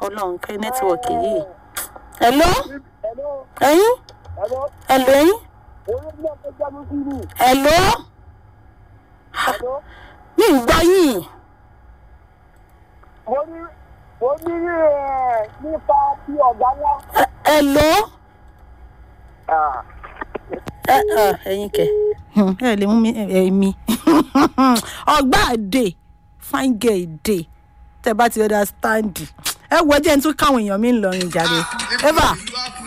ọlọ́run kẹ́ nẹ́tíwọ̀kì yìí. hello Hello, ẹ̀yin hello, hello ẹ̀yin orí ilé ẹ̀kọ́ jáde sí mi. hello Hello, mi ì gbọ́ yìí. mo ní mo ní ẹ̀ nípa ti ọ̀gá ńlá. Ẹ- hello Ah, ẹ ẹ ẹ̀yin kẹ ẹ lè mú mi ẹ mi ọgbà àdè fine girl èdè tẹ bá ti understand ẹ wọ jẹ́ n tún káwọn èèyàn mi ń lọrin jáde eva